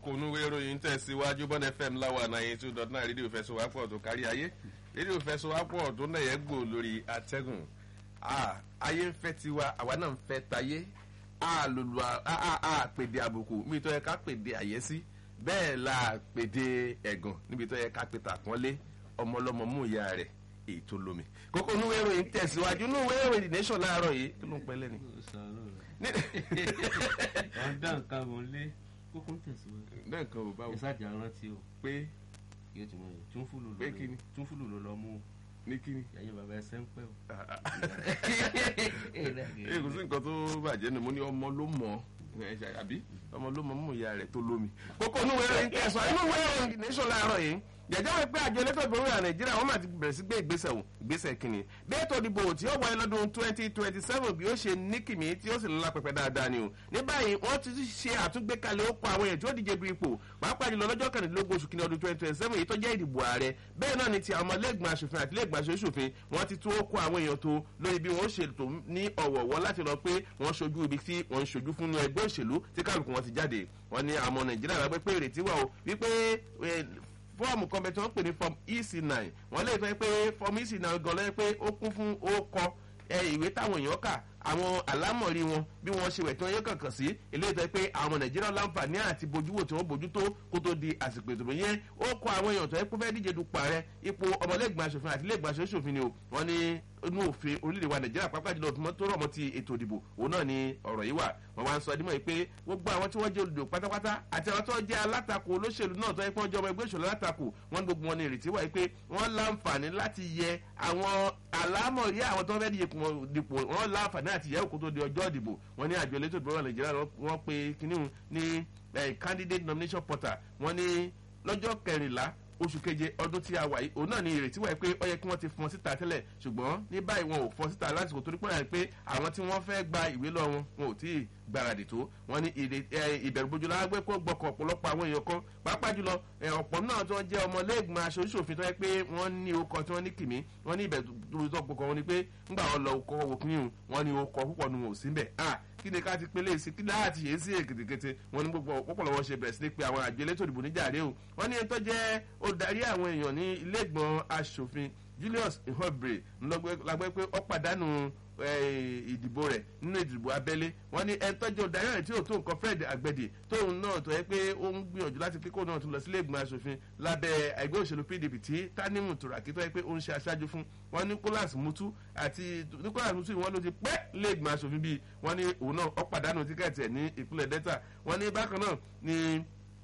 kókó onúwé ìròyìn tẹ̀síwájú bọ́n fm láwa náà two dot nine rédíò fẹsọ̀wápọ̀ tó kárí ayé rédíò fẹsọ̀wápọ̀ tó náà yẹ gbò lórí atẹ́gùn ayé ń fẹ́ tiwa àwa náà ń fẹ́ tayé àlòlù àpèdè àbùkù níbi tó yẹ ká pèdè àyẹ́sí bẹ́ẹ̀ la pèdè ẹ̀gàn níbi tó yẹ ká pètè àpọ́nlé ọmọlọ́mọ mú ìyá rẹ̀ èyí tó lómi kókó onúwé ìròyìn tẹ̀síwájú onúwé ìròyìn the nation láàárọ̀ yìí kí ló ń pẹ́ lẹ́nu. ọ̀dà nǹkan mọ̀ lé kókó ń tẹ̀síwájú. náà kan ò bá wò ìsájà rántí o pé yóò ti mọ̀ yìí túnfúlù ló Pé kíni? lọ túnfúlù ló lọ mú ní kíni. yàyẹ bàbá ẹsẹ̀ ń pẹ́ o. ee kò sí nǹkan tó bàjẹ́ ni mo ní ọmọ ló mọ̀ ẹ ṣe àbí ọmọ ló mọ̀ mú ìyá rẹ̀ tó lómi. kókó inú wẹ́rẹ́ ń tẹ̀sán inú wẹ́rẹ́ ń nation láàárọ̀ yìí jẹjẹ wọn pé àjọ elétò ìbò orílẹ̀ nàìjíríà wọn máa ti bẹ̀rẹ̀ sí gbé ìgbésẹ̀ wò ìgbésẹ̀ kìíní déètò ìdìbò tí ó wáyé lọ́dún twenty twenty seven bí ó ṣe ní kìmí tí ó sì ńlá pẹpẹ dáadáa ni o ní báyìí wọ́n ti ṣe àtúngbékalẹ̀ ó pa àwọn èèyàn tí ó díje du ipò pàápàá jùlọ lọ́jọ́ kẹrìndínlógún oṣù kìíní ọdún twenty twenty seven èyí tó jẹ́ ìdìbò ààrẹ bẹ́ẹ̀ náà ni ti àwọn ọmọlẹ́gbọ̀n aṣòfin àti lẹ́gbọ̀n aṣòfin wọ́n ti tún ó kó àwọn èèyàn tó lórí bí wọ́n ṣe tó ní ọ̀wọ̀wọ́ láti lọ pé wọ́n ṣojú ibi tí wọ́n ń ṣojú fún ẹgbẹ́ òṣèlú tí kálukú wọn ti jáde wọ́n ní àwọn nàìjíríà lágbẹ́ pé ìrètí wà o wípé fọ́ọ̀mù kan bẹ tí wọ́n pè ní form ec nine wọ́n lè fẹ́ pé form ec nine gan lẹ́yìn pé ó kún fún ó kọ ìwé táwọn èèyàn kà àwọn àlámọ̀rí wọn bí wọ́n ṣe wẹ̀ tí wọ́n yẹ kànkàn sí eléyìí tó yẹ pé àwọn nàìjíríà láǹfààní àti bójúwò tí wọ́n bójú tó kó tó di àsìkò ìdìbò yẹn ó kọ àwọn èèyàn tó yẹ pé fẹ́ díje dupò ààrẹ ipò ọmọlẹ́gbọ̀n aṣòfin àti lẹ́gbọ̀n aṣòfin ni o wọ́n ní inú òfin orílẹ̀-èdè wa nàìjíríà pápá jùlọ tó tó rọ̀ mọ́ ti ètò ìdìbò òun náà ni ọ̀rọ̀ yìí wà wọ́n wá ń sọ dímọ̀ yìí pé gbogbo àwọn tí wọ́n jẹ́ olùdò pátápátá àti àwọn tó jẹ́ alátakò olóṣèlú náà tó yẹ pé wọ́n jẹ́ ọmọ ẹgbẹ́ òṣèlú alátakò wọ́n ní gbogbo wọn ní ìrètí wà yìí pé wọ́n láǹfààní láti yẹ àwọn àlámọ̀rí àwọn tó fẹ́ dìpò wọ́n láǹfààní àti yẹ òkú tó di ọjọ́ ìdìbò wọ́n ní àjọ elétò ìdìbò nàìjíríà wọ́n pe kíní ní candidate nomination portal wọ́n ní lọ́jọ́ kẹrìnlá oṣù keje ọdún tí a wà yìí òun náà ni ìrètí wà pé ó yẹ kí wọ́n ti fọn síta tẹ́lẹ̀ ṣùgbọ́n ní báyìí wọn ò fọn síta lásìkò torí pé pé àwọn tí wọ́n fẹ́ gba ìwé lọ wọn wọn ò tí ì gbáradì tó wọn ní ìbẹ̀rùbojú lágbé kó gbọ́kọ̀ ọ̀pọ̀lọpọ̀ àwọn èèyàn kan pàápàá jùlọ ọ̀pọ̀ náà tó ń jẹ́ ọmọlẹ́gbọ̀n aṣojúṣòfin tó yẹ pé wọ́n ní okọ̀ tí wọ́n ní kìmí wọ́n ní ìbẹ̀rùbojú tó gbọ́kọ̀ wọn ni pé ńgbà wọn lọ kọ́ òkúnyìn wọn ní okọ̀ púpọ̀ nu wọn ò sí mbẹ̀ kí ni ká ti pélé sí kí láti ṣe é sí èkìtìkìtì wọn ní gbogbo pọpọlọ wọn ṣe bẹ̀rẹ̀ sí ní pé àwọn àjọ elétò ìdìbò níjàre o wọn ní ẹni tó jẹ́ olùdarí àwọn èèyàn ní ilé ìgbọ̀n aṣòfin julius ihobre lágbẹ́ pé ó pàdánù ìdìbò rẹ̀ nínú ìdìbò abẹ́lé wọ́n ní ẹni tọ́jú ọ̀darí rẹ̀ tí ò tó nǹkan fred agbẹ̀dì tóun náà tó yẹ pé ó ń gbìyànjú láti pé kó náà tún lọ sílé ìgbìmọ̀ asòfin lábẹ́ ẹgbẹ́ òṣèlú pdp tí tanimu turaki tó yẹ pé ó ń ṣe aṣáájú fún wọn nicholas mutu àti nicholas mutu wọn ló ti pẹ́ lé ìgbìmọ̀ asòfin bíi wọ́n ní òun náà ó pàdánù tíkẹ́ẹ̀tì ẹ̀ ní ìpínlẹ̀ delta wọ́n ní bákan náà ní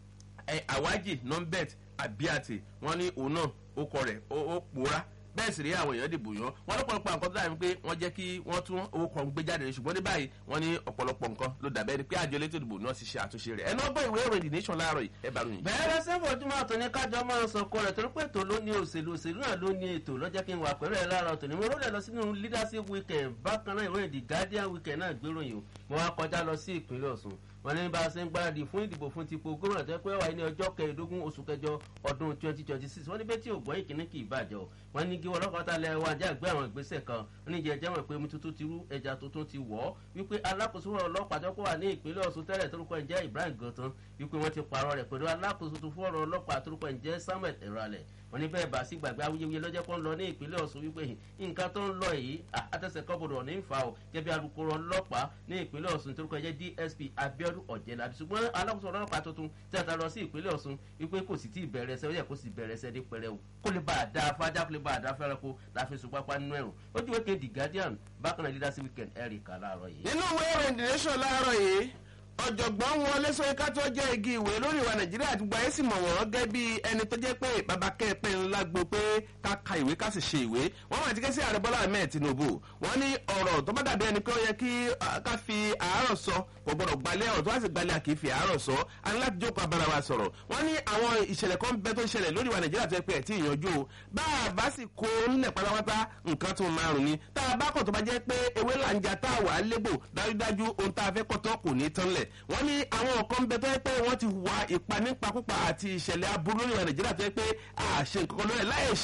awaji nombet abiati wọ́n ní òun náà ó kọ rẹ̀ ó pòórá bẹ́ẹ̀ sì rí àwọn èèyàn dìbò yan wọn lọ́pọ̀lọpọ̀ nǹkan tó dàbí pé wọ́n jẹ́ kí wọ́n tún owó kan gbé jáde ṣùgbọ́n ní báyìí wọ́n ní ọ̀pọ̀lọpọ̀ nǹkan ló dàbẹ́ ni pé àjọ elétò ìdìbò náà ti ṣe àtúnṣe rẹ̀ ẹnu ọgbọ́n ìwé ìròyìn the nation láàárọ̀ yìí ẹ bá ròyìn. bẹ́ẹ̀rẹ̀ sẹ́fọ̀ ojúmọ́ àtọ̀ ní kájọ máa ń sọkọ rẹ̀ torí pé ètò ló ní òṣèlú òṣèlú náà ló ní ètò lọ́jọ́ kí n wà pẹ̀lú ẹ̀ láàárọ̀ tòní mo rólẹ̀ lọ sínú leadership weekend bákan náà ìròyìn the guardian weekend náà gbéròyìn o mo wá kọjá lọ sí ìpínlẹ̀ ọ̀sùn wọn ní bá a ṣe ń gbáradì fún ìdìbò fún tipò gómìnà tó pé wáyé ní ọjọ́ kẹẹ̀ẹ́dógún oṣù kẹjọ ọdún twenty twenty six wọn ní bẹ́ẹ̀ tí ògbọ́n ìkíní kì í bàjẹ́ o wọn ní kí wọn lọ́kọ̀ọ́ta lẹ wá jẹ́ àgbẹ̀ àwọn ìgbésẹ̀ kan oníjẹ jẹ́ wọn pé omi tuntun ti rú ẹja tuntun ti wọ̀ ọ́ wípé alákòóso ọlọ́pàá tó kó wà ní ìpínlẹ̀ ọ̀sùn tẹ́lẹ̀ torúkọ ẹ̀ jẹ́ ibrahim gantan wípé wọ́n ti pààrọ̀ rẹ̀ pẹ̀lú alákòóso tó fún ọ̀rọ̀ ọlọ́pàá torúkọ ẹ̀ jẹ́ samuel ẹ̀rọ̀alẹ̀ wọ́n ní bẹ́ẹ̀ bá sí gbàgbé awuyewuye lọ́jọ́ kan lọ ní ìpínlẹ̀ ọ̀sùn wípé nǹkan tó ń lọ yìí àtẹ̀sẹ̀ kọ́bọ̀dọ̀ ní fa o jẹ́bi alukoro ọlọ́pàá ní ìpínlẹ̀ ọ̀sùn torúkọ ẹ̀ jẹ́ dsp abiodun ọ̀jẹ̀lábí ṣùgbọ́n alákòóso ọlọ́pàá tuntun tí a ta lọ sí ìpínlẹ̀ ọ̀sùn wípé kò sì tí ì bẹ̀rẹ̀ ẹsẹ̀ ó yẹ kó sì bẹ̀rẹ̀ ẹsẹ̀ ní pẹrẹ o kó lè bá a dá fájá kó lè bá a dá fẹ́rẹ́ kó láfi sùn pápá nínú ẹ̀rùn ojú wékè the guardian bákan náà leadership weekend eric aláàárọ̀ yìí. nínú ìwé ìròyìn the nation láàárọ̀ yìí ọ̀jọ̀gbọ́n wọlé sọ́yẹ́ká tó jẹ́ igi ìwé lórí ìwà nàìjíríà àti gbáyé sì mọ̀ wọ́n gẹ́ bí ẹni tó jẹ́ pé bàbá kẹ́ẹ̀pẹ́ ńlá gbo pé ká ka ìwé ká sì ṣe ìwé wọ́n máa ti ké sí ààrẹ bọ́lá ahmed tinubu wọ́n ní ọ̀rọ̀ tó bá dàbí ẹni pé ó yẹ kí ká fi àárọ̀ sọ kò gbọ́dọ̀ gbalẹ̀ ọ̀rọ̀ tó wá sì gbalẹ̀ kì í fi àárọ̀ sọ a ní láti jókòó abára wa sọ̀rọ̀ wọ́n ní àwọn ìṣẹ̀lẹ̀ kan bẹ tó ń ṣẹlẹ̀ lórí ìwà nàìjíríà tó yẹ pé ẹ̀ tí ìyanjú o bá a bá sì kó nílẹ̀ pátápátá nǹkan tó máa rùn ni tá a bá kọ̀ tó bá jẹ́ pé ewé là ń ja tá a wà á légbò dájúdájú ohun tá a fẹ́ kọ́tọ́ kò ní tán lẹ̀ wọ́n ní àwọn kan bẹ tó yẹ pé wọ́n ti hùwà ìpanípakúpa àti ìṣẹ̀lẹ̀ aburú lórí ìwà nàìjíríà tó yẹ pé àṣe nǹkan kan lórí ẹ̀ láì ṣe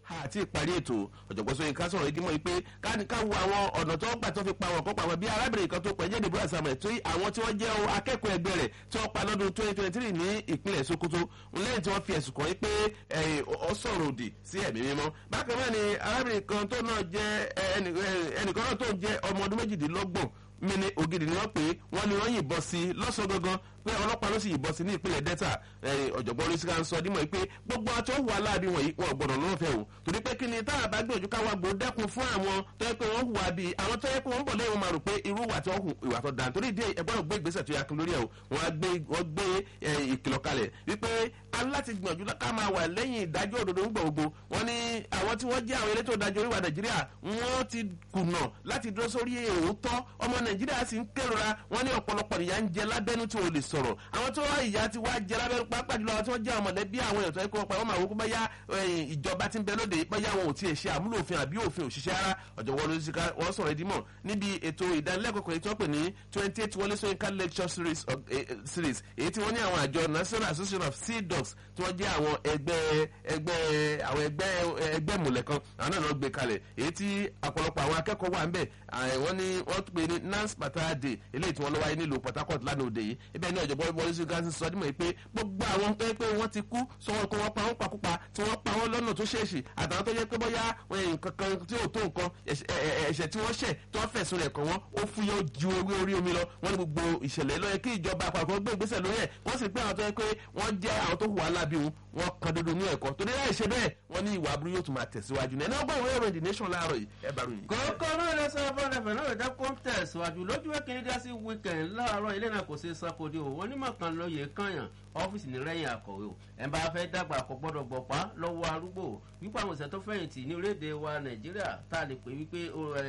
àti ìparí ètò ọ̀jọ̀gbọ́n Ṣóyínká sọ̀rọ̀ igi mọ́ pé ká wo àwọn ọ̀nà tó gbà tó fi pa wọn kó pa wọn bí arábìnrin kan tó pẹ̀jẹ́ ìdìbò àsàmẹ̀ tó àwọn tí wọ́n jẹ́ akẹ́kọ̀ọ́ ẹgbẹ́ rẹ̀ tí wọ́n pa lọ́dún twenty twenty three ní ìpínlẹ̀ Sokoto lẹ́yìn tí wọ́n fi ẹ̀sùn kàn pé ó sọ̀rọ̀ òdì sí ẹ̀mí mímọ́ bákan náà ni arábìnrin kan tó náà jẹ́ ẹnìkan náà tó ń jẹ́ ọmọ ọdún méjìdínlọ́gbọ̀n mini ògidì ni wọ́n pè é wọ́n ní wọ́n yìnbọn sí lọ́sàn gangan pé ọlọ́pàá ló sì yìnbọn sí ní ìpínlẹ̀ delta ọ̀jọ̀gbọ́n olùsíkà ń sọ dímọ̀ pé gbogbo àti òwò aláàbí wọ̀nyí wọn gbọ́dọ̀ lọ́wọ́ fẹ́ o torí pé kí ni táwọn bá gbìyànjú káwọn gbòó dẹ́kun fún àwọn tó yẹ pé wọ́n hùwà bí àwọn tó yẹ pé wọ́n bọ̀ lẹ́yìn wọn máa rò pé irú ìwà tí wọ́n hù ìwà tó dáa torí ìdí ẹ gbọ́dọ̀ gbé ìgbésẹ̀ tó yẹ kí lórí ẹ̀ o wọ́n gbé ìkìlọ̀ kalẹ̀ wípé aláti gbìyànjú ká máa wà lẹ́yìn ìdájọ́ òdodo ń gbogbo wọn ni àwọn tí wọ́n jẹ́ àwọn elétò ìdájọ́ oríwà nàìjíríà wọ́n ti kùnà láti dúró sórí òótọ́ ọmọ nàìjíríà sì ń kérora wọn ní ọ̀pọ̀lọpọ̀ ìyà ń jẹ lábẹ́nu tí ò lè sọ̀rọ̀ àwọn tó wá ìyà ti wá jẹ lábẹ́nu pápá jùlọ àwọn tí wọ́n jẹ́ àwọn mọ̀lẹ́bí àwọn èèyàn tó yẹ kó pa wọ́n máa wọ́n kó báyà ìjọba ti ń bẹ lóde báyà wọn ò tiẹ̀ ṣe àmúlò òfin àbí òfin òṣìṣẹ́ ara ọ̀jọ̀gbọ́n olùsíkà wọ́n sọ̀rọ̀ ìdímọ̀ níbi ètò ìdánilẹ́kọ̀ọ́ kan tí wọ́n pè ní twenty eight wọlé Ṣóyínká lecture series series èyí tí wọ́n ní àwọn àjọ national association of sea dogs tí wọ́n jẹ́ àwọn ẹgbẹ́ ẹgbẹ́ àwọn ẹgbẹ́ ẹgbẹ́ mọ̀lẹ́ kan àwọn náà lọ gbé kalẹ̀ èyí tí ọ̀pọ̀lọpọ̀ àwọn akẹ́kọ̀ọ́ wà ń bẹ̀ wọ́n ní wọ́n pè ní nance patara day eléyìí tí wọ́n lọ wáyé nílùú Port Harcourt lánàá òde yìí ibẹ̀ ní ọ̀jọ̀gbọ́n wọlé sí gáàsì sọ dímọ̀ pé gbogbo àwọn tó yẹ pé wọ́n ti kú sọ wọn kó wọ́n pa wọ́n pakúpa tí wọ́n pa wọ́n lọ́nà tó ṣèèṣì àtàwọn tó yẹ pé bóyá nǹkan kan tí ò tó nǹkan ẹ̀ṣẹ̀ tí wọ́n ṣẹ̀ tó fẹ̀sùn rẹ̀ kàn wọ́n ó fúyẹ́ ju ewé orí omi lọ wọ́n ní gbogbo ìṣẹ̀lẹ̀ ló yẹ kí ìjọba àpapọ̀ gbé ìgbésẹ̀ lórí ẹ̀ wọ́n sì pé àwọn tó yẹ pé wọ́n jẹ́ àwọn tó hùwà lábí wọn wọ́n kan dodo ní ẹ̀kọ́ torí láì ṣe bẹ́ẹ̀ wọ́n ní ìwà aburú yóò tún máa tẹ̀síwájú ní ẹni ọgbọ́n ìwé ìròyìn the nation láàárọ̀ yìí ẹ bá ròyìn. kókó náà lè sọ fún ẹfẹ náà lè kó ń tẹ̀síwájú lójú ẹ̀kìnrin dá sí weekend láàárọ̀ ilé náà kò ṣe sakode o onímọ̀ kan lóye kànyàn ọ́fíìsì ní rẹ́yìn akọ̀wé o ẹ̀ bá fẹ́ dàgbà kò gbọ́dọ̀ gbọ̀pá lọ́wọ́ arúgbó wípé àwọn ìṣẹ́ tó fẹ̀yìntì ní orílẹ̀-èdè wa nàìjíríà tá a lè pè wípé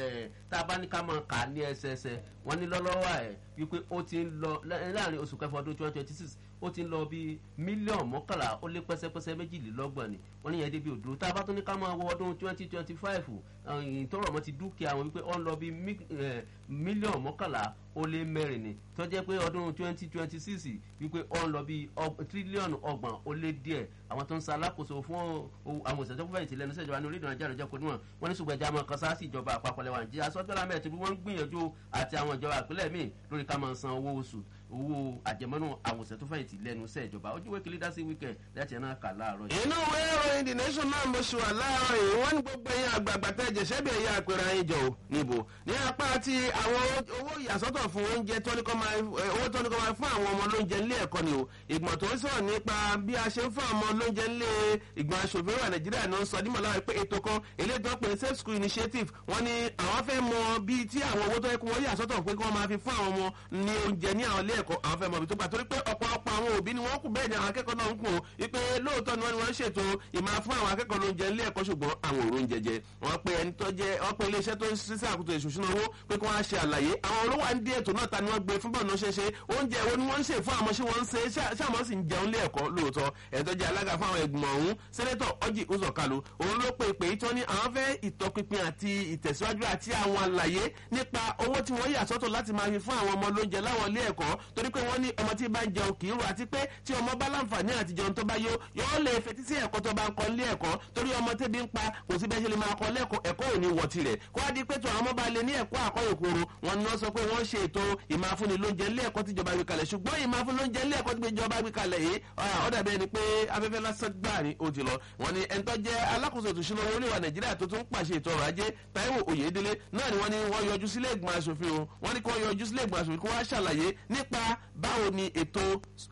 tá a bá ní ká máa kà á ní ẹsẹẹsẹ wọ́n ní lọ́lọ́wọ́ ẹ̀ wípé ó ti ń lọ láàrin oṣù kẹfà ọdún twenty twenty six ó ti ń lọ bí mílíọ̀nù mọ́kànlá ó lé pẹ́sẹ́pẹ́sẹ́ méjìlélọ́gbọ̀n ni wọ́n ní yẹn débi òdúró tá a bá tún ní ká máa wọ ọdún twenty twenty five ìtọ́rọ̀ mọ́ ti dúkìá wọn wípé ó ń lọ bí mílíọ̀nù mọ́kànlá ó lé mẹ́rin ni tó jẹ́ pé ọdún twenty twenty six wípé ó ń lọ bí tírílíọ̀nù ọgbọ̀n ó lé díẹ̀ àwọn tó ń sa alákòóso fún àwọn òṣèlú fún fẹ̀yìntì lẹ́nu sẹ́jọba ní orílẹ̀ nàìjíríà lọ́jọ́ kọ́ni wọn wọn ní ṣùgbọ́n ẹja máa kan sáà sí ìjọba àpapọ̀ lẹ́wọ̀n nàìjíríà sọ́jọ́lá mẹ́rin tí wọ́n ń gbìyànjú àti àwọn ìjọba ìpínlẹ̀ míì lórí ká máa san owó oṣù owó àjẹmọ́nú àwọn òṣèlú fẹ̀yìntì lẹ́nu sẹ́jọba ojúwe kìlí dá sí wíkẹ̀ láti ẹ̀ náà kà láàárọ̀ yìí. inú ìwé ìròyìn the nation náà mo ṣe wà láàárọ̀ yìí wọ́n ní gbogbo ẹ̀yin àgbààgbà tẹ́ jẹ̀ṣẹ́ bí ẹ̀yà àpẹẹrẹ ayé jọ níbo ní apá àti àwọn owó ìyàsọ́tọ̀ fún oúnjẹ tọ́níkọ́ máa fún àwọn ọmọ lóúnjẹ nílé ẹ̀kọ́ ni o ìgbọ̀n tó ń sọ̀rọ̀ nípa bí a ṣe ń fún àwọn lóúnjẹ nílé ìgbọ̀n aṣòfin wà nàìjíríà náà sọ dímọ̀ láwọn pé ètò kan eléyìí tó ń pè ní safe school initiative wọ́n ní àwọn fẹ́ mọ bíi tí àwọn owó tó yẹ kó wọ́n yà sọ́tọ̀ pé kí wọ́n máa fi fún àwọn ọmọ ní oúnjẹ ní àwọn ilé ẹ̀kọ́ àwọn fẹ́ mọ ibi tó gbà torí pé ọ̀pọ̀lọpọ̀ àwọn òbí ni wọ́n kù bẹ́ẹ̀ ni àwọn akẹ́kọ̀ọ́ náà ń kùn wípé lóòótọ́ ni wọ́n ní wọ́n ṣètò ìmáa fún àwọn akẹ́kọ̀ọ́ lóúnjẹ nílé ẹ̀kọ́ ṣùgbọ́n àwọn òrò oúnjẹ jẹ wọ́n pe ẹni tó jẹ́ wọ́n pe iléeṣẹ́ tó ń ṣiṣẹ́ àkótó ìṣòṣùnà owó pé kí wọ́n á ṣe àlàyé àwọn olówó à ń dé ètò náà ta ni wọ́n gbé fún bọ́ọ̀nù ṣeṣe oúnjẹ wo ni wọ́n ń ṣe fún àwọn ṣé wọ́n ń ṣe ṣáàmọ́ sì ń jẹun lé ẹ̀kọ́ lóòótọ́ ẹni tó jẹ́ alága fún àwọn ẹgbìmọ̀ ọ̀hún sẹ́nẹ́tọ̀ ọjì uzọ̀kalu òun ló pe ìpè ìtọ́ ní àwọn fẹ́ ìtọpinpin àti ìtẹ̀síwájú àti àwọn àlàyé nípa owó tí wọ́n yà sọ́tọ̀ láti máa fi fún àwọn ọmọ lóúnjẹ láwọn ilé ẹ̀kọ́ torí pé wọ́n ní ọmọ tí bá ń jẹun kì í rò àti pé tí ọmọ bá láǹfààní àti jẹun tó bá yó yóò lè fetí sí ẹ̀kọ́ tó bá ń kọ́ ilé ẹ̀kọ́ torí ọmọ tẹ́bi ń pa kò sí bẹ́ẹ̀ ṣe lè máa kọ́ lẹ́kọ̀ọ́ ẹ̀kọ́ ò ní wọ̀ tirẹ̀ kó wá di pé tó àwọn ọmọ bá lè ní ẹ̀kọ́ àkọ́yòkoro wọn ni wọ́n sọ pé wọ́n ṣe ètò ìmáfúnni lóúnjẹ ilé ẹ̀kọ́ tíjọba gbé kalẹ̀ ṣùgbọ́n ìmáfúnni lóúnjẹ ilé ẹ̀kọ́ tíjọba gbé kalẹ̀ yìí ó dàbí ẹni pé afẹ́fẹ́ lásán gbà ní ó ti lọ wọn ni ẹni tó jẹ́ alákòóso ètò ìṣúná orílẹ̀-èdè nàìjíríà tó tún pàṣẹ ètò ọrọ̀ ajé táíwò oyèdélé náà ni wọ́n ní wọ́n yọjú sílé ìgbìmọ̀ asòfin o wọ́n ní kí wọ́n yọjú sílé ìgbìmọ̀ asòfin kí wọ́n ṣàlàyé nípa báwo ni ètò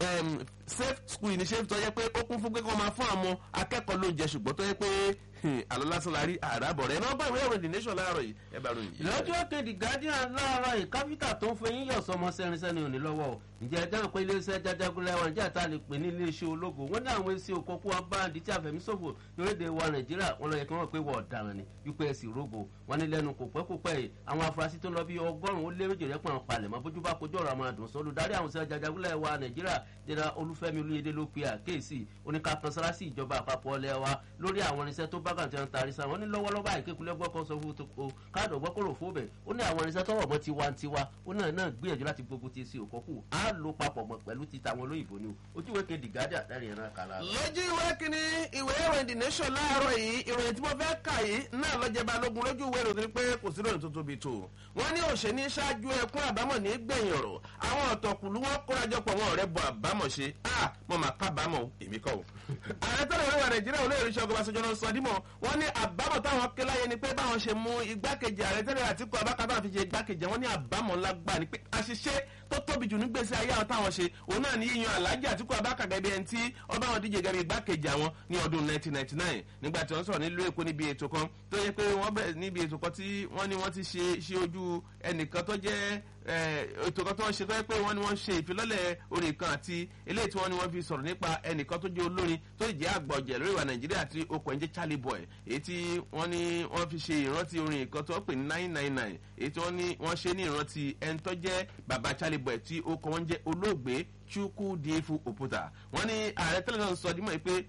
safe school initiative tó yẹ pé ó kún fún pé kí wọ́n máa fún àwọn akẹ́kọ̀ọ́ lóúnjẹ ṣùgbọ́n tó yẹ pé àlọ́ lásán la rí àràbọ̀ rẹ̀ náà bá ìwé ìròyìn the nation láàárọ̀ yìí ẹ bá ròyìn. lọ́jọ́ kejì guardian láàárọ̀ yìí káfíńtà tó ń fẹ́ yín yọ̀ sọmọ sẹ́rinṣẹ́ni òní lọ́wọ́ o ǹjẹ́ ẹjọ́ ìpín iléeṣẹ́ jajagunlẹ̀ wọn jẹ́ àtà lè pè ní iléeṣẹ́ ológo wọ́n ní àwọn èsì òkòkò wọn bá àdí tí àfẹ̀míṣòfò lórílẹ̀ wa nàìjíríà wọn lọ yẹ kí wọ́n pé wọ́n ọ̀daràn ni wípé ẹ̀sìn rogo wọn ní lẹ́nu kò pẹ́ kò pẹ́ yìí àwọn afurasí tó lọ bí ọgọ́rùn-ún ó lé méjì rẹ́pọ̀ àwọn palẹ̀mọ́ bójú bá kojú ọ̀rọ̀ àwọn àdùn sọ olùdarí àwọn òṣèlú jajagunlẹ̀ wa nàìjíríà jẹ́ra olúf olúfẹ́mi olúyẹdẹ ló pe àkéèsì oníkàkan sára sí ìjọba àpapọ̀ ọlẹ́ wa lórí àwọn irinṣẹ́ tó bá kàn tí wọ́n taari sa wọ́n ní lọ́wọ́lọ́wọ́ àìkékulẹ̀ gbọ́kọ̀ sọ fún o káàdì ọgbọ́kọ̀rọ̀ fóbẹ̀ ó ní àwọn irinṣẹ́ tọwọ́ mọ́ tiwantiwa ó náà náà gbìyànjú láti gbógun ti sí òkọ́kù á lo papọ̀ mọ́ pẹ̀lú ti tàwọn olóyìnbó ni o ojú ìwé kejì gádà lẹ́rìn ẹ̀rọ kàlà. lójú ìwé kínní ìwé ìròyìn the nation láàárọ̀ yìí ìròyìn tí mo fẹ́ kà yìí náà lọ́jẹ́ balógun lójú ìwé ìròyìn pé kò sí ìròyìn tó tóbi tó wọ́n ní òṣèní ṣáájú ẹkún àbámọ̀ ní gbẹ̀yìn ọ̀rọ̀ àwọn ọ̀tọ̀kùlú wọn kórajọpọ̀ wọn ọ̀rẹ́ bọ àbámọ̀ ṣe a mo máa kábàámọ̀ èmi kọ́ o. ààrẹ tẹ́lẹ̀ orílẹ̀ nàìjíríà olóyè iṣẹ́ ọgbà sọjọ́ lọ sọ dímọ̀ wọ́n ní àbámọ̀ táwọn ké láyé ni pé báwọn ṣe mú igbákejì ààrẹ tẹ́lẹ̀ àtìkú abákàtà fi ṣe igbákejì wọn ní àbámọ̀ ńlá gbà ní pé àṣìṣe tó tóbi jù nígbèsè ayé àwọn táwọn ṣe òun náà ní yíyan aláàjì àtìkú abákàtà bí ẹni tí ọba wọn díje gẹ́gẹ́ igbákejì àwọn ní ọdún 1999 nígbà tí wọ́n sọ̀rọ̀ nílùú èkó níbi ètò kan tó yẹ pé wọ́n bẹ̀rẹ̀ níbi ètò kan tí wọ́n ní wọ́n ti ṣe ṣe ojú ẹnìkan tó jẹ́ ètò kan tó ń ṣe tó yẹ pé wọ́n ní wọ́n ṣe ìfilọ́lẹ̀ orin kan àti eléyìí tí wọ́n ní wọ́n fi sọ̀rọ̀ nípa ẹnìkan tó jẹ́ olórin tó jẹ́ àgbọ̀jẹ̀ lórí ìwà nàìjíríà àti okùn ẹ̀jẹ̀ charlie boy èyí tí wọ́n ní wọ́n fi ṣe ìrántí orin kan tó pè ní nine nine nine èyí tí wọ́n ní wọ́n ṣe ní ìrántí ẹni tó jẹ́ bàbá charlie boy tí okùn wọn jẹ́ olóògbé chukwu diefu oputa wọ́n ní ààrẹ tẹ́lẹ̀ náà sọ dímọ̀ pé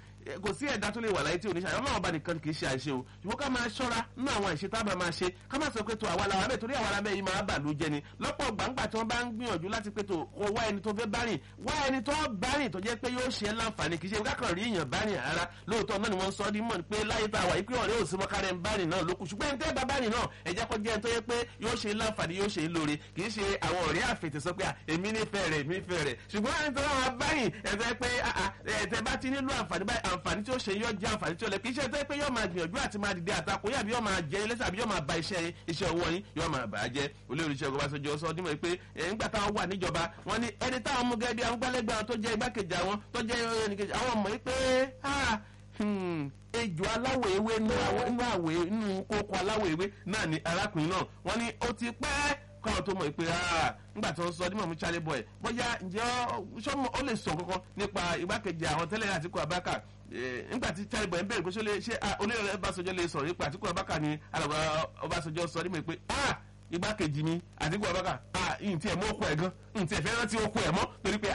kò sí ẹ̀dá tó lè wà láyé tí oníṣẹ́ àwọn ọba nìkan kì í ṣe àṣe o ṣùgbọ́n ká máa ṣọ́ra nínú àwọn ìṣe tábà máa ṣe ká máa sọ pé tó àwa làwọn abẹ́ torí àwa làbẹ́ yìí máa bà ló jẹ ni lọ́pọ̀ gbàǹgbà tí wọ́n bá ń gbìyànjú láti pé tó kó wá ẹni tó fẹ́ bá rìn wá ẹni tó bá rìn tó jẹ́ pé yóò ṣe é láǹfààní kì í ṣe kákan rí èèyàn bá rìn rárá lóòótọ́ náà ni wọ́n sọ ọ́ mọ̀ pé láyé tá a wà yìí pé ọ̀rẹ́ òsínmọ́ kárẹ̀ ń bá rìn náà lókù ṣùgbọ́n ẹni tẹ́ bá bá rìn náà ẹ jẹ́ kó jẹ́ ẹni tó yẹ pé yóò ṣe láǹfààní yóò ṣe lóore kì í ṣe àwọn ọ̀rẹ́ àfètè sọ pé èmi nífẹ̀ẹ́ rẹ̀ èmi nífẹ̀ẹ́ rẹ̀ ṣùgbọ́n ẹni tó wà bá rìn ẹ̀fẹ́ pé ẹ̀tẹ̀ bá ti nílò àǹfààní báyìí àǹfààní tí ó ṣe yọ jẹ́ àǹfààní tí ó lẹ kì í ṣe tó pé yóò máa gbìyànjú àti máa dìde àtakò yàbí yóò máa jẹ ilé àbí yóò máa ba iṣẹ́ iṣẹ́ owó yín yóò máa bà á jẹ́ olórí iṣẹ́ ọgbà sọjọ́ sọ ọdún mọ̀ pé nígbà táwọn wà níjọba wọn ní ẹni táwọn mú gẹ́gẹ́ bí àwọn gbálẹ́gbẹ́ tó jẹ́ igbákejì àwọn tó jẹ́ ẹnìkejì àwọn mọ̀ pé ejò aláwọ̀ ewé inú àwẹ̀ inú kókó aláwọ̀ ewé náà ni arákùnrin náà wọ́n ní ó ti pẹ́ káwọn tó mọ̀ pé nígbà tó ń sọ dímọ̀ mú charlie boy bóyá ǹjẹ́ sọ́mọ ó lè sọ kankan nípa igbákejì àwọn tẹ́lẹ̀ àtìkú abáka nígbà tí charlie boy ń bẹ̀rẹ̀ pé ṣé olóyè ọbásanjọ́ lè sọ̀rọ̀ nípa àtìkú abáka ni alàgbà ọbásanjọ́ sọ dímọ̀ pé igbákejì mi àtìkú abáka ǹtí ẹ̀ mọ́ okùn ẹ̀ gan ǹtí ẹ̀ fẹ́ rántí okùn ẹ̀ mọ́ torí pé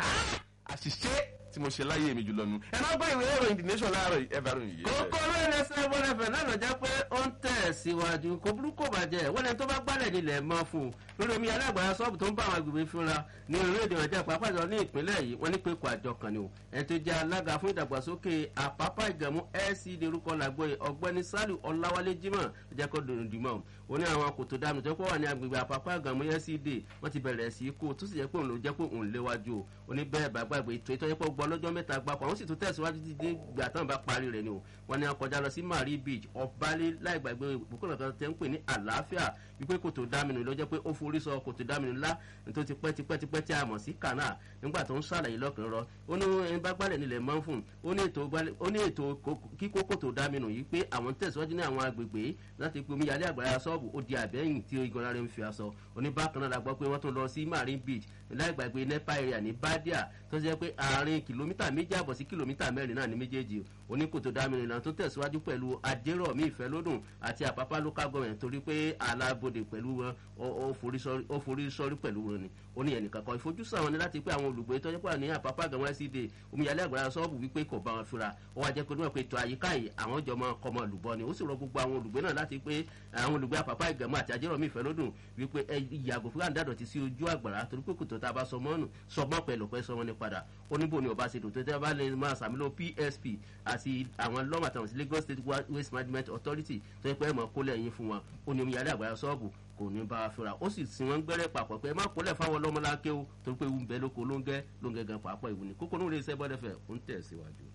àṣìṣe tí mo ṣe láyé mi jùlọ nu ẹ máa gbọ́ ìwé ìròyìn the nation láàárọ̀ ẹ bá ròyìn yìí. kókó lóyún ẹsẹ̀ bọ́lá fẹ̀ náà lọ́jà pé ó ń tẹ̀ síwájú kò burúkú bàjẹ́ wọ́n ẹni tó bá gbálẹ̀ nílẹ̀ mọ́ fún un lórí omi alágbára sọ́ọ̀bù tó ń bá àwọn agbègbè fúnra ní orílẹ̀-èdè ọjà pàápàá jọ ní ìpínlẹ̀ yìí wọ́n ní pé kò àjọ kan ni o ẹni tó jẹ́ alága fún ìdàgbàsókè àpápá ìgàmú lcd orúkọ làgbọ́ ọ̀gbẹ́ni saliu ọláwálé jimoh jẹ́ kó dòdìmọ̀ ó ní àwọn kòtò dànù tó kọ́ wà ní agbègbè àpapọ̀ àgàmú lcd wọ́n ti bẹ̀rẹ̀ sí kó tó sì jẹ́ pé òun ló jẹ́ pé òun léwájú o ó ní bẹ́ẹ̀ bá gbàgbé ètò ìtọ́jẹ́pọ̀ gbọ́ lọ́jọ́ mẹ́ta gbapò àwọn sì tún tẹ̀síwájú dídé gbà tán bá parí rẹ̀ ni o wọ́n ní akọjá lọ sí marie beach ọ̀bálẹ̀ láì gbàgbé ìbùkún kan tẹ́ ń pè ní àlàáfíà wípé kòtò dáminu ló jẹ́ pé ó forí sọ kòtò dáminu ńlá tó ti pẹ́ tipẹ́ tipẹ́ tí a mọ̀ sí canal nígbà tó ń ṣàlàyé lọ́kùnrin rọ ó ní ẹni bá gbálẹ̀ nílẹ̀ mọ́ fún un ó ní ètò kíkó kòtò dáminu yìí pé àwọn tẹ̀síwájú ní àwọn agbègbè láti pe omíyalé àgbàrá sọ́ọ̀bù ó di àbẹ́yìn tí igun ara ń fi aṣọ oníbàkan náà la gbọ́ pé wọ́n tún lọ sí marine beach láì gbàgbé nepa area ní badia tó ṣe pé àárín kìlómítà méjì àbọ̀ sí kìlómítà mẹ́rin náà ní méjèèjì oníkòtò dáminu ìlànà tó tẹ̀síwájú pẹ̀lú adérọ̀mí ìfẹ́lódùn àti àpápá local government torí pé alábòde pẹ̀lú wọn ó forí sọ́rí pẹ̀lú wọn ni ó ní ẹnìkan kan ìfojúsùn àwọn ni láti pé àwọn olùgbé tó jẹ́pọ̀ ní àpápá gàmọ́ ẹ̀sídẹ̀ omíyalé àgbàrá sọ́ọ̀bù wípé kò bá wọn fura ó wá jẹ́ pé níwọ̀n pé ètò àyíká yìí àwọn jọ mọ kọmọ olùbọ ni ó sì rọ gbogbo àwọn olùgbé náà láti pé àwọn olùgbé àpápá ìgàmọ́ àti àjẹrọ̀mí ìfẹ́lódùn wípé ẹ yàgò fún àǹdàdọ̀ ti sí ojú àgbàrá torí pé kòtò tá a bá sọ mọ́nù sọmọ́ pẹ̀lú pẹ́ sọmọ́ ní padà oníbò ni ọba ṣètò tó tẹ́ bá lè máa sàmúlò psp àti àwọn lọ́mọ àtàwọn sí lagos state waste management authority tó yẹ pé ẹ mọ̀ kólẹ̀ yín fún wọn ó ní omíyalé àgbàrá sọ́ọ̀bù kò ní bá a fura ó sì sin wọn gbẹrẹ papọ̀ pé ẹ má kólẹ̀ fáwọn ọlọ́mọláńké o torí pé ewu ń bẹ lóko lóńgẹ́ lóńgẹ́ gan pàápọ̀ ìwú ni kókó ní iléeṣẹ́ bọ́dẹ̀fẹ̀ ó ń tẹ̀ síwájú.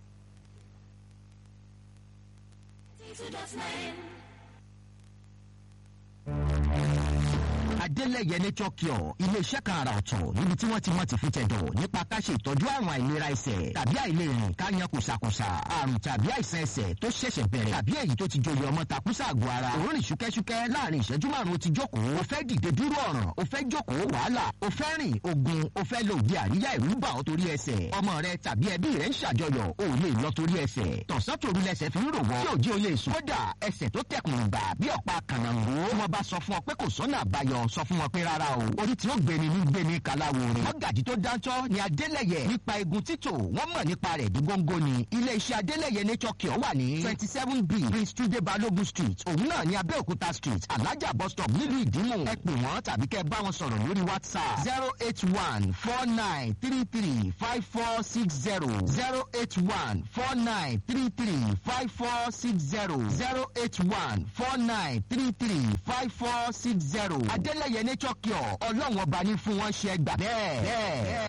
adélẹ̀yẹ nature cure iléeṣẹ́ kan àrà ọ̀tọ̀ níbi tí wọ́n ti mọ̀ ti fi tẹ̀dọ̀ nípa ká ṣe ìtọ́jú àrùn àìlera ẹsẹ̀ tàbí àìlèrìn ká yan kùsàkùsà àrùn tàbí àìsàn ẹsẹ̀ tó ṣẹ̀ṣẹ̀ bẹ̀rẹ̀ tàbí èyí tó ti joyè ọmọ takùsà àgọ́ ara òórùn ṣúkẹ́ṣúkẹ́ láàrin ìṣẹ́jú márùn-ún ti jókòó o fẹ́ dìde dúró ọ̀ràn o fẹ́ jókòó wàhálà o fẹ́ rìn ogun o fẹ́ lo òde àríyá ìrú bà ọ́ torí ẹsẹ̀ ọmọ rẹ tàbí ẹbí rẹ ń ṣàjọyọ̀ o ò lè lọ torí ẹsẹ̀ tọ̀sán tòru lẹsẹ̀ fi ń rò wọ́ tí òjì o lè sùn kódà ẹsẹ̀ tó tẹkùn gbà bí ọ̀pá kànáńgó wọn bá sọ fún ọ pé kò sọ́nà àbáyọ sọ sọ fún wọn pé rárá o orí tí ó gbéni ní gbéni kàláwo rẹ̀ mọ́gàjì tó dáńtọ́ ni adélẹ̀yẹ nípa egun títò wọ́n mọ̀ nípa rẹ̀ dí góńgó ni ilé iṣẹ́ adélẹ̀yẹ nature cure wà ní twenty seven b prince tunde balogun street òun náà ní abẹ́òkúta street alájà bus stop nílùú ìdímù ẹ pè wọ́n tàbí kẹ́ bá wọn sọ̀rọ̀ lórí whatsapp zero eight one four nine three three five four six zero zero eight one four nine three three five four six zero zero eight one four nine three three five four six zero adélẹ̀yẹ nature cure ọlọ́run ọba ní fún wọn ṣe gbà bẹ́ẹ̀ bẹ́ẹ̀.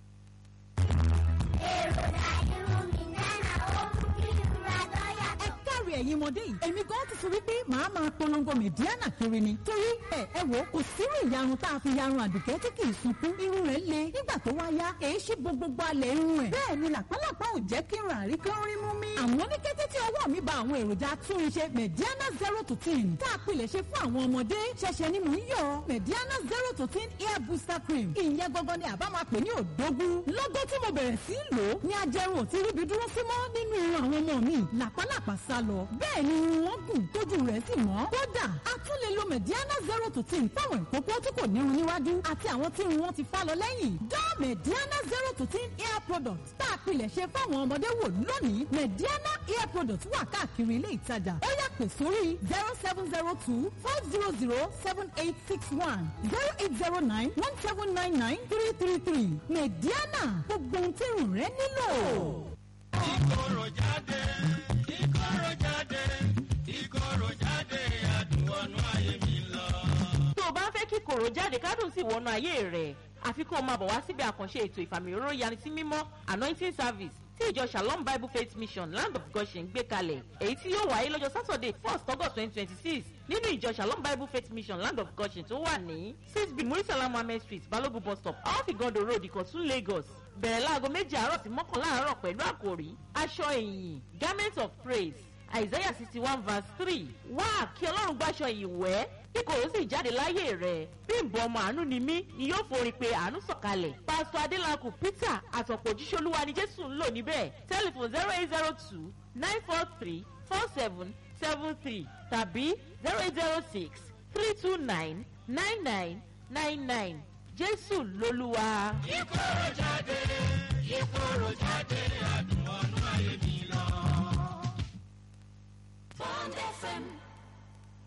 ẹ káre ẹ̀yin ọmọdé yìí èmi gan ti sọ wípé màá máa polongo mẹ̀díánà kiri ni torí ẹ ẹ wò kò sírú ìyarun tá a fi yarun àdùkẹ́ tí kì í sunkún irun rẹ̀ le nígbà tó wá yá èyí ṣe gbogbo alẹ̀ irun ẹ̀ bẹ́ẹ̀ ni làpálàpá ò jẹ́ kí irun àrí kí ó rí mú mi. àmọ́ ní kété tí ọwọ́ mi ba àwọn èròjà túnṣe mẹ̀díánà zero to ten tá a pilẹ̀ ṣe fún àwọn ọmọdé ṣẹ̀ṣẹ̀ ni mò ń yọ mẹ̀díánà zero to ten hair booster cream ìyẹn gangan ni àbá máa pè ní òdógún lọ́gọ́ tí mo bẹ̀rẹ̀ sí í lò ó ní ajẹrun ò ti ríbi dúró sí mọ́ nínú irun àwọn ọmọ mi làpálàpá sá lọ bẹ́ẹ̀ ni irun wọn gùn tójú rẹ̀ sì mọ́ kódà a tún lè lo mẹ̀díánà zero to ten fáwọn ìkókó tí kò nírun níwájú àti àwọn tí irun wọn ti fá lọ lẹ́yìn dán mẹ̀díánà zero to ten hair product tá a pilẹ̀ ṣe fáwọn ọmọdé wò lónìí mẹ̀díánà hair product wà káàkiri ilé ìtajà ó yá pè sórí zero seven zero two five zero zero seven eight six one zero eight zero nine one seven nine nine three three three mẹ̀díánà gbogbo ohun tí irun rẹ nílò. ìkorò jáde ìkorò jáde ìkorò jáde àdùn ọ̀nà ayé mi lọ. tó o bá ń fẹ́ kí kòrò jáde kádùn sí ìwọ́nà ayé rẹ̀ àfikún máa bọ̀ wá síbi àkànṣe ètò ìfàmì òróró yanisí mímọ́ anointing service tí ìjọ shalom bible faith mission land of goshen gbé kalẹ̀ èyí tí yóò wáyé lọ́jọ́ saturday first august twenty twenty six nínú ìjọ shalom bible faith mission land of goshen tó wà ní six b murisala mohammed street balogun bus stop off igondo road ìkọ̀tún lagos bẹ̀rẹ̀ láago méjì àárọ̀ sí mọ́kànlá àárọ̀ pẹ̀lú àkòrí aṣọ ìyìn garment of praise isaiah sixty one verse three wá kí ọlọ́run gbàṣọ ìwẹ́ kí kò sì jáde láyé rẹ̀ bí nbọ ọmọ àánú ni mí ni yóò forí pé àánú sọ̀kalẹ̀ pásítọ̀ adélakùn peter àtọ̀pọ̀ òjíṣolúwa ni jésù ń lò níbẹ̀ tẹlifon zero eight zero two nine four three four seven seven three tàbí zero eight zero six three two nine nine nine nine nine jésù lolúwa. ìkorò jáde ìkorò jáde àdùn ọ̀nà ayé mi lọ. Bond FM